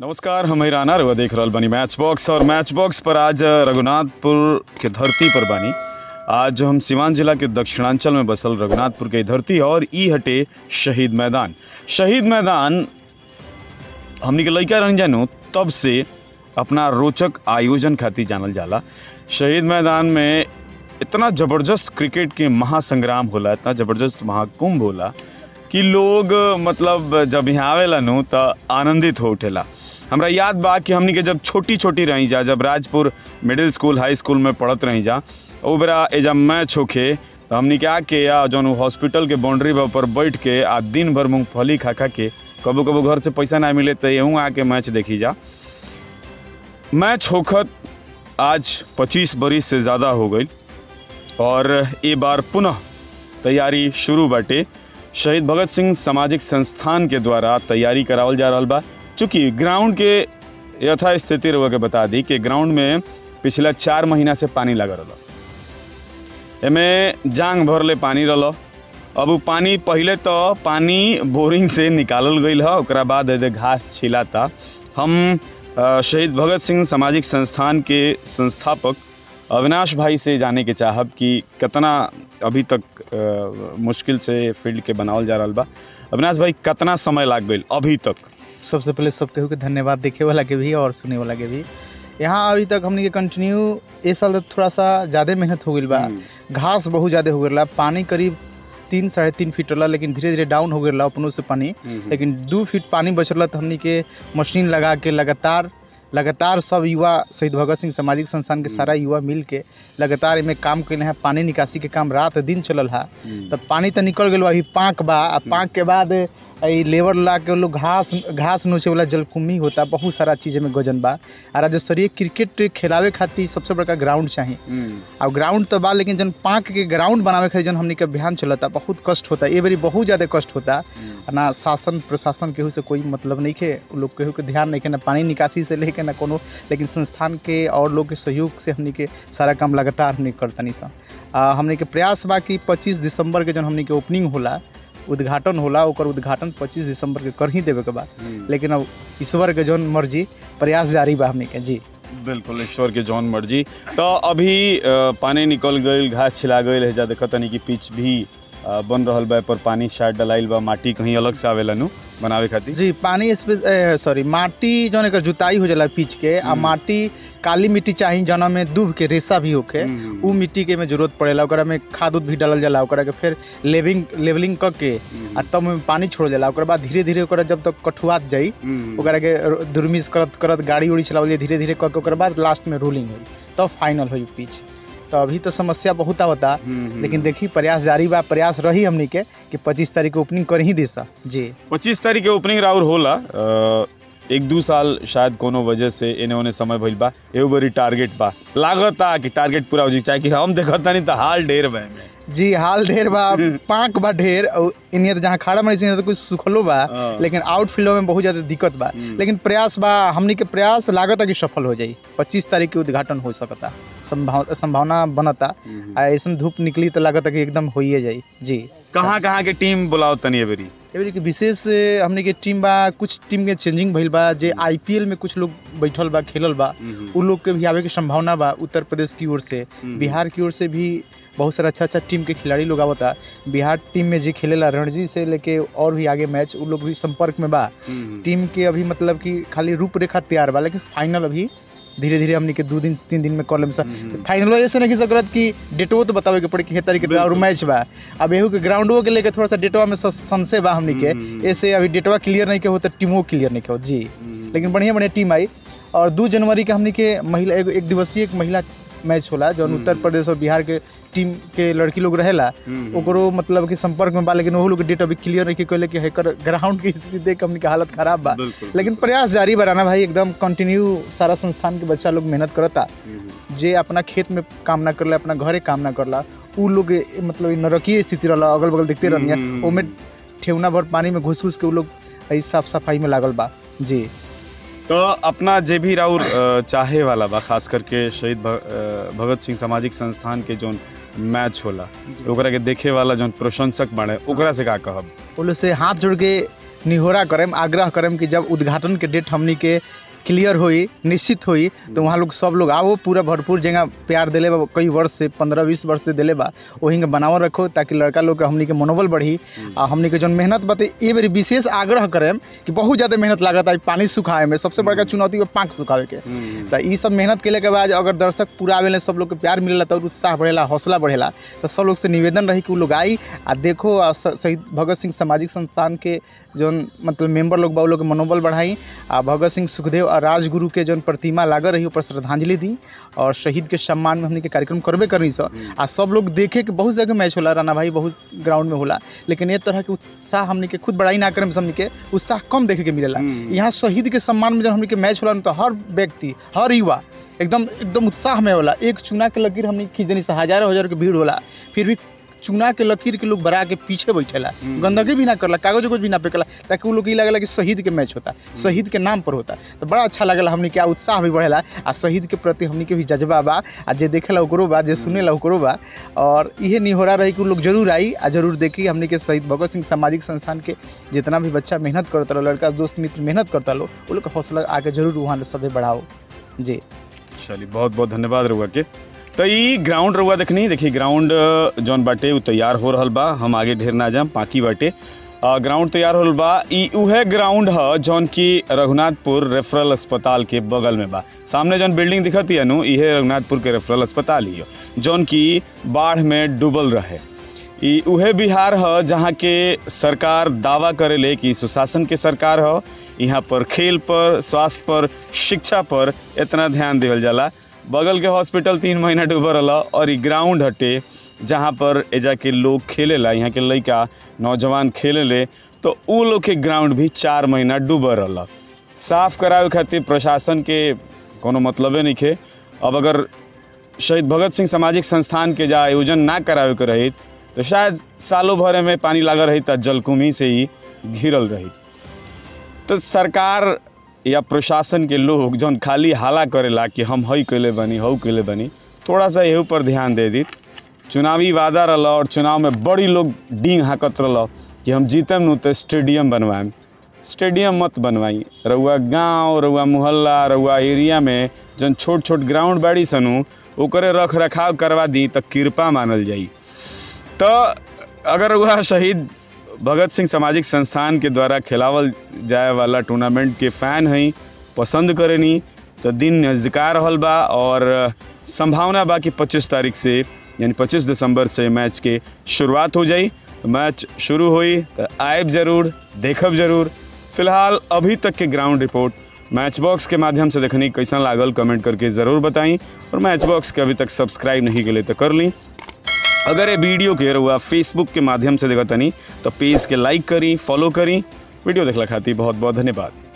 नमस्कार हम राना रउआ देख रहल बानी मैच बॉक्स और मैच बॉक्स पर आज रघुनाथपुर के धरती पर बानी आज जो हम सिवान जिला के दक्षिणांचल में बसल रघुनाथपुर के धरती है और ई हटे शहीद मैदान शहीद मैदान हमनी के लइका रहन जानू तब से अपना रोचक आयोजन खातिर जानल जाला शहीद मैदान में इतना ज़बरदस्त क्रिकेट के महासंग्राम होला इतना ज़बरदस्त महाकुंभ होला कि लोग मतलब जब यहाँ आवेला नु त आनंदित हो उठेला हमरा याद बा कि हमनी के जब छोटी छोटी रही जा जब Rajpur middle school high school में पढ़त रही जा ओ बेरा एजा मैच होखे तो हमनी के आके या जौन हॉस्पिटल के बाउंड्री पर बैठ के आ दिन भर मूंगफली खा खा के कबो कबो घर से पैसा ना मिले तो यहूँ आके मैच देखी जा मैच होखत आज 25 बरिस से ज़्यादा हो गई और ये बार पुनः तैयारी शुरू बाटे शहीद भगत सिंह सामाजिक संस्थान के द्वारा तैयारी करावल जा रहल बा चूँकि ग्राउंड के यथा स्थिति रहुआ के बता दी कि ग्राउंड में पिछला चार महीना से पानी लगा रहा एमे जांग भरले पानी रहल अब उ पानी पहले तो पानी बोरिंग से निकालल गई है ओकरा बाद एदे घास छिलाता हम अ, शहीद भगत सिंह सामाजिक संस्थान के संस्थापक अविनाश भाई से जाने के चाहब कि कितना अभी तक अ, मुश्किल से फील्ड के बनावल जा रहा बा अविनाश भाई कितना समय लाग गई अभी तक सबसे पहले सब केहू के धन्यवाद देखे वाला के भी और सुने वाला के भी यहाँ अभी तक हमने के कंटिन्यू ए साल तो थोड़ा सा ज़्यादा मेहनत हो गई बा घास बहुत ज़्यादा हो गया पानी करीब तीन साढ़े तीन फीट रहा लेकिन धीरे धीरे डाउन हो गया अपनों से पानी लेकिन दू फीट पानी बचल तो हमनी के मशीन लगा के लगातार लगातार सब युवा शहीद भगत सिंह सामाजिक संस्थान के सारा युवा मिल के लगातार इमें काम कैले हैं पानी निकासी के काम रात दिन चलल है तब पानी तो निकल गया अभी पाँक बा आ पाँक के बाद ई लेबर ला के लोग घास घास नोचे वाला जलकुम्भी होता बहुत सारा चीज़ में गजन बा आ राज्य स्तरीय क्रिकेट खेलावे खातिर सबसे बड़का ग्राउंड चाहिए अब ग्राउंड तो बा लेकिन जन पाँक के ग्राउंड बनावे खातिर जन हमनी के अभियान चलता बहुत कष्ट होता ये बारी बहुत ज़्यादा कष्ट होता ना शासन प्रशासन केहू से कोई मतलब नहीं के उ लोग केहू के ध्यान नहीं के ना पानी निकासी से लेके ना कोनो लेकिन संस्थान के और लोग के सहयोग से हमनी के सारा काम लगातार हमनी करतनी सा आ, हमनी के प्रयास बा कि 25 दिसंबर के जन हमनी के ओपनिंग होला उद्घाटन होला ओकर उद्घाटन 25 दिसंबर के कर ही देवे के बा लेकिन अब ईश्वर के जौन मर्जी प्रयास जारी बा हमनी के जी बिल्कुल ईश्वर के जौन मर्जी तो अभी अ, पानी निकल गई घास छिला गई है जा देखत तनी कि पिच भी अ, बन रहल बा पर पानी शायद डलाइल बा माटी कहीं अलग से आवेला नु बनावे खातिर जी पानी स्पे सॉरी माटी जौन एकर जुताई हो जाला पिच के आ माटी काली मिट्टी चाही जौना में दूब के रेसा भी होके उ मिट्टी के में जरूरत पड़ेला ओकरा में खाद उद भी डालल जाला ओकरा के फिर लेविंग लेवलिंग क के आ तब में पानी छोड़ जाला ओकरा बाद धीरे धीरे ओकरा जब तक कठुआत जाई ओकरा के र- दुरमिस करत करत गाड़ी उड़ी चलावल जाई धीरे धीरे क के ओकरा बाद लास्ट में रोलिंग होई तब फाइनल होई पिच तो अभी तो समस्या बहुत आवता लेकिन देखी प्रयास जारी बा प्रयास रही हमनी के कि पच्चीस तारीख को ओपनिंग कर ही दे सा जी पच्चीस तारीख के ओपनिंग राउर होला अ, एक दू साल शायद कोनो वजह से एने ओने समय भइल बा एगो बड़ी टारगेट बा लागता कि टारगेट पूरा हो जाई चाहे कि हम देखत नहीं तो हाल ढेर बा एमे। जी हाल ढेर बा पाँक बा ढेर और इन्हें तो जहाँ खड़ा मरी तो कुछ सुखलो बा हाँ। लेकिन आउटफील्ड में बहुत ज़्यादा दिक्कत बा लेकिन प्रयास बा हमनी के प्रयास लागत कि सफल हो जाई पच्चीस तारीख के उद्घाटन हो सकता संभाव संभावना बनता आ ऐसा धूप निकली तो लागत कि एकदम होइए जाई जी कहाँ कहाँ के टीम बुलाओ तनी एबरी एवरी के विशेष ए, हमनी के टीम बा कुछ टीम के चेंजिंग भइल बा जे आईपीएल में कुछ लोग बैठल बा खेलल बा उ लोग के भी आवे के संभावना बा उत्तर प्रदेश की ओर से बिहार की ओर से भी बहुत सारा अच्छा अच्छा टीम के खिलाड़ी लोग आवता बिहार टीम में जे खेलेला रणजी से लेके और भी आगे मैच उ लोग भी संपर्क में बा टीम के अभी मतलब कि खाली रूपरेखा तैयार बा लेकिन फाइनल अभी धीरे धीरे हमनी के दू दिन तीन दिन में कर लेम फाइनल ऐसे नहीं सकत कि डेटो तो बतावे के पड़ी कि हे तारीख के और मैच बा अब एहू के ग्राउंडो के लेके थोड़ा सा डेटवा में स- संशय बा हमनी के ऐसे अभी डेटवा क्लियर नहीं के हो तो टीमो क्लियर नहीं के हो जी लेकिन बढ़िया बढ़िया टीम आई और दू जनवरी के हमनी के महिला एगो एक दिवसीय एक महिला मैच होला जौन उत्तर प्रदेश और बिहार के टीम के लड़की लोग रहेला ओकरो मतलब कि संपर्क में बा लेकिन ओहो लोग के डेट अभी क्लियर नहीं कैले कि हेकर ग्राउंड की स्थिति देख के हमनी के हालत खराब बा बिल्कुल। लेकिन प्रयास जारी बा राना भाई एकदम कंटिन्यू सारा संस्थान के बच्चा लोग मेहनत करता जे अपना खेत में काम ना करला अपना घरे काम ना करला उ लोग ए, मतलब ई नरकीय स्थिति रहला अगल बगल देखते रहनी ओमे ठेवना भर पानी में घुस घुस के उ लोग ई साफ सफाई में लागल बा जी तो अपना जे भी राउर अ, चाहे वाला बा खास करके शहीद भ- अ, भगत सिंह सामाजिक संस्थान के जोन मैच होला ओकरा के देखे वाला जोन प्रशंसक बाड़े ओकरा से का कहब वो लोग से हाथ जोड़ के निहोरा करेम आग्रह करेम कि जब उद्घाटन के डेट हमनी के क्लियर होई निश्चित होई तो वहाँ लोग सब लोग आओ पूरा भरपूर जगह प्यार दिले बा कई वर्ष से पंद्रह बीस वर्ष से दिले बा वहीं के बनावल रखो ताकि लड़का लोग के हमनी के मनोबल बढ़ी आ हमनी के जौन मेहनत बाते ए बेरी विशेष आग्रह करेम कि बहुत ज़्यादा मेहनत लागत है पानी सुखाए में सबसे बड़का चुनौती बा पाँख सुखावे के तो ई सब मेहनत केले के बाद अगर दर्शक पूरा आवेले सब लोग के प्यार मिलेला तो उत्साह बढ़ेला हौसला बढ़ेला तो सब लोग से निवेदन रही कि उ लोग आई आ देखो आ स- शहीद भगत सिंह सामाजिक संस्थान के जौन मतलब मेंबर लोग बा उ लोग के मनोबल बढ़ाई आ भगत सिंह सुखदेव और राजगुरु के जौन प्रतिमा लागल रही ऊपर श्रद्धांजलि दी और शहीद के सम्मान में हमने के कार्यक्रम करबे करनी सर आ सब लोग देखे कि बहुत जगह मैच होला राना भाई बहुत ग्राउंड में होला लेकिन ये तरह के उत्साह हमने के खुद बड़ाई ना करे हमने के उत्साह कम देखे के मिलेला यहाँ शहीद के सम्मान में जब हमने के मैच होला न तो हर व्यक्ति हर युवा एकदम एकदम उत्साह में होला एक चुना के लकीर हमने खींच देनी से हजारों हजार के भीड़ होला फिर भी चुना के लकीर के लोग बरा के पीछे बैठेला गंदगी भी ना करला कागज उगज भी ना फेंकला ताकि वो लोग के ई लगेला कि शहीद के मैच होता शहीद के नाम पर होता तो बड़ा अच्छा लगेला हमने के आ उत्साह भी बढ़ेला आ शहीद के प्रति हमने के भी जज्बा बा आ जे देखेला ओकरो बा जे सुनेला ओकरो बा और इहे निहोरा रही कि उ लोग जरूर आई आ जरूर देखी हमने के शहीद भगत सिंह सामाजिक संस्थान के जितना भी बच्चा मेहनत करता लो लड़का दोस्त मित्र मेहनत करता लो वो लोग के हौसला आके जरूर वहाँ सभी बढ़ाओ जी चलिए बहुत बहुत धन्यवाद रउआ के तो ई ग्राउंड रउआ देखनी देखिए ग्राउंड अ, जौन बाटे उ तैयार हो रहल बा हम आगे ढेर ना जाम बाकी बाटे अ, ग्राउंड तैयार होल बा ई उहे ग्राउंड ह जौन की रघुनाथपुर रेफरल अस्पताल के बगल में बा सामने जौन बिल्डिंग दिखत है नु इहे रघुनाथपुर के रेफरल अस्पताल ही ह जौन की बाढ़ में डूबल रहे ई उहे बिहार ह जहाँ के सरकार दावा करेले कि सुशासन के सरकार ह यहाँ पर खेल पर स्वास्थ्य पर शिक्षा पर इतना ध्यान देवल जाला बगल के हॉस्पिटल तीन महीना डूबल रहल और ई ग्राउंड हटे जहाँ पर एजा के लोग खेलेला यहाँ के लइका नौजवान खेलेले तो उ लोग के ग्राउंड भी चार महीना डूबल रहल साफ करावे खातिर प्रशासन के कोनो मतलबे नहीं खे अब अगर शहीद भगत सिंह सामाजिक संस्थान के जा आयोजन ना करावे के रही तो शायद सालों भर में पानी लागल रही त जलकुंभी से ही घिरल रही तो सरकार या प्रशासन के लोग जौन खाली हाला करेला कि हम हई कैले बनी हऊ कैले बनी थोड़ा सा एहू पर ध्यान दे दी चुनावी वादा रहल और चुनाव में बड़ी लोग डींग हाकत रहल कि हम जीतम नु तो स्टेडियम बनवाएम स्टेडियम मत बनवाई रउआ गांव रउआ मोहल्ला रउआ एरिया में जौन छोट छोट ग्राउंड बाड़ी सनु ओकरे रख रखाव करवा दी तो कृपा मानल जाई तो अगर वह शहीद भगत सिंह सामाजिक संस्थान के द्वारा खिलावल जाए वाला टूर्नामेंट के फ़ैन हैं पसंद करेनी तो दिन नज़दीका रहल बा और संभावना बा कि 25 तारीख से यानी 25 दिसंबर से मैच के शुरुआत हो जाई तो मैच शुरू हुई तो आयब जरूर देखब जरूर फिलहाल अभी तक के ग्राउंड रिपोर्ट मैच बॉक्स के माध्यम से देखनी कैसा लागल कमेंट करके ज़रूर बताई और मैच बॉक्स के अभी तक सब्सक्राइब नहीं के लिए तो कर ली अगर ये वीडियो के रहुआ फेसबुक के माध्यम से देखा तनी तो पेज के लाइक करी फॉलो करी वीडियो देखला खातिर बहुत बहुत धन्यवाद